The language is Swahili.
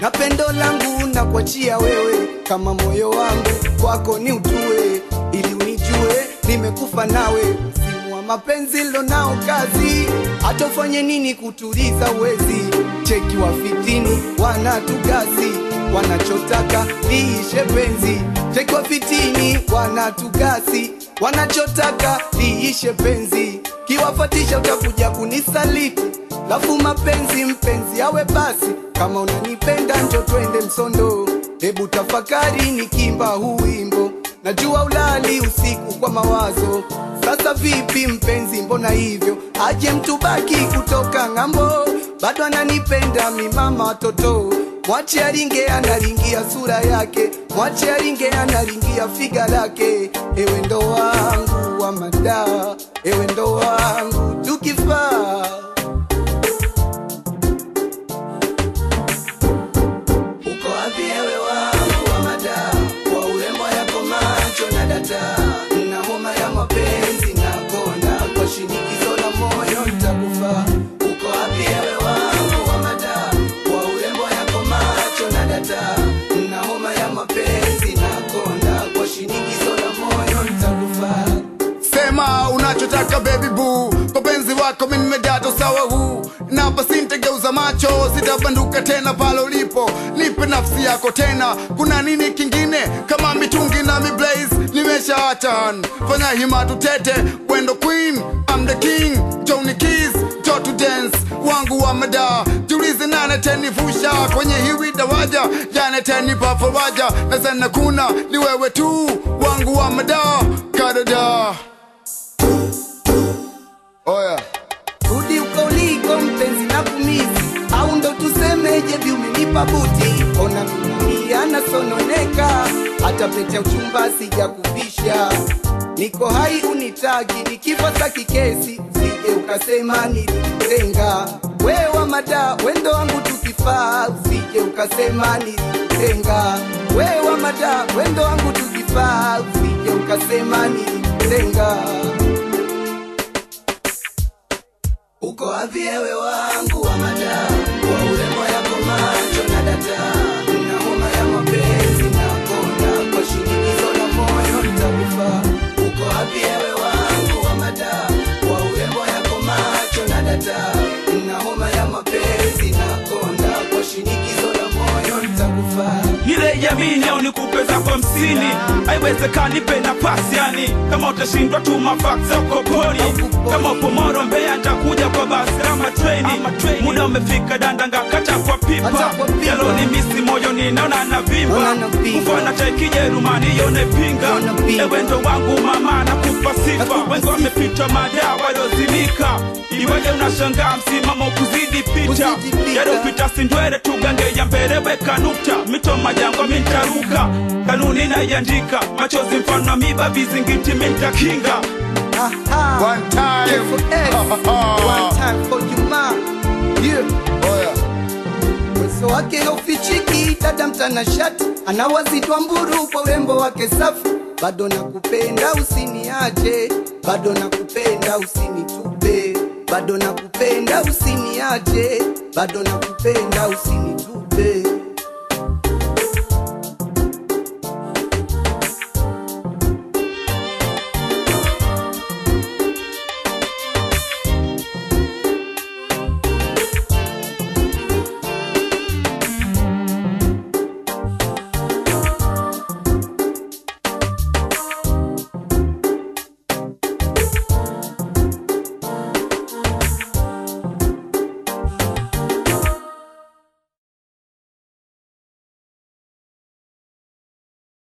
na pendo langu na kuachia wewe, kama moyo wangu kwako ni utue, ili unijue nimekufa nawe. Msimu wa mapenzi lonao kazi, hata ufanye nini kutuliza uwezi. Cheki wa fitini wanatugasi, wanachotaka liishe penzi. Cheki wa fitini wanatugasi, wanachotaka liishe penzi. Kiwafatisha utakuja kunisaliti, lafu mapenzi mpenzi awe basi. Kama unanipenda njo twende Msondo, hebu tafakari nikimba huu wimbo. Najua ulali usiku kwa mawazo, sasa vipi mpenzi, mbona hivyo? Aje mtu baki kutoka ng'ambo, bado ananipenda mi mama watoto. Mwache aringe analingia sura yake, mwache aringe analingia figa lake. Ewe ndo wangu wa madaa, ewe ndo wangu tukifaa Uko wapi ewe wangu wa mada, kwa urembo yako macho na data, na homa ya mapenzi na konda, kwa shinikizo la moyo nitakufa. Uko wapi ewe wangu wa mada, kwa urembo yako macho na data, na homa ya mapenzi na konda, kwa shinikizo la moyo nitakufa. Sema unachotaka baby boo, kwa penzi wako mimi nimedata sawa huu na basi nitageuza macho, sitabanduka tena pale ulipo, nipe nafsi yako tena. Kuna nini kingine kama mitungi na miblaze? Nimeshaacha, fanya hima tutete, wendo queen, I'm the king, Johnny Keys, jo to dance wangu wa mada, jiulize nane tenivusha kwenye hiwi dawaja, jane tenipa faraja, na sana kuna ni wewe tu wangu wa mada, kadada Oya. Rudi uko uliko mpenzi na kumisi, au ndo tusemeje vi umenipa buti? Ona dunia nasononeka, hata pete ya uchumba sijakuvisha. Niko hai unitaki, nikifa saki kesi, sije ukasema nilikutenga. Wewa mada, wendo wangu tukifaa, usije ukasema nilikutenga. Wewa mada, wendo wangu tukifaa, usije ukasema nilikutenga. Uko wapi ewe wangu wa mada, kwa urembo yako macho na data, na homa ya mapenzi na konda, kwa shinikizo la moyo nitakufa. Uko wapi ewe wangu wa mada, kwa urembo yako macho na data, na homa ya mapenzi na konda, kwa shinikizo la moyo nitakufa. ile jamini au nikupe zako hamsini haiwezekani pe nafasi yani kama utashindwa tuma fax za ukoponi kama upo moro mbea ntakuja kwa basi ama treni muda umefika dandanga kata kwa pipa Kata kwa pipa. yalo ni misi moyo ninaona navimba Naona navimba. mfana cha kijerumani yone pinga Naona pinga. ewe ndo wangu mama nakupa sifa Nakupa wengi wamepita madaa waliozimika iweje unashangaa msimamo kuzidi pita Kuzidi pita. yalopita sindwele tugange ya mbele weka nukta mito majangwa mintaruka kanuni naiandika machozi mfano wa miba vizingiti mintakinga Aha. One time. Careful X. One time for you ma. Yeah. Oya. Uwezo wake haufichiki, dada mtanashati anawazitwa mburu kwa urembo wake safi. Bado nakupenda usiniache, bado nakupenda usinitupe, bado nakupenda usiniache, bado nakupenda usinitupe.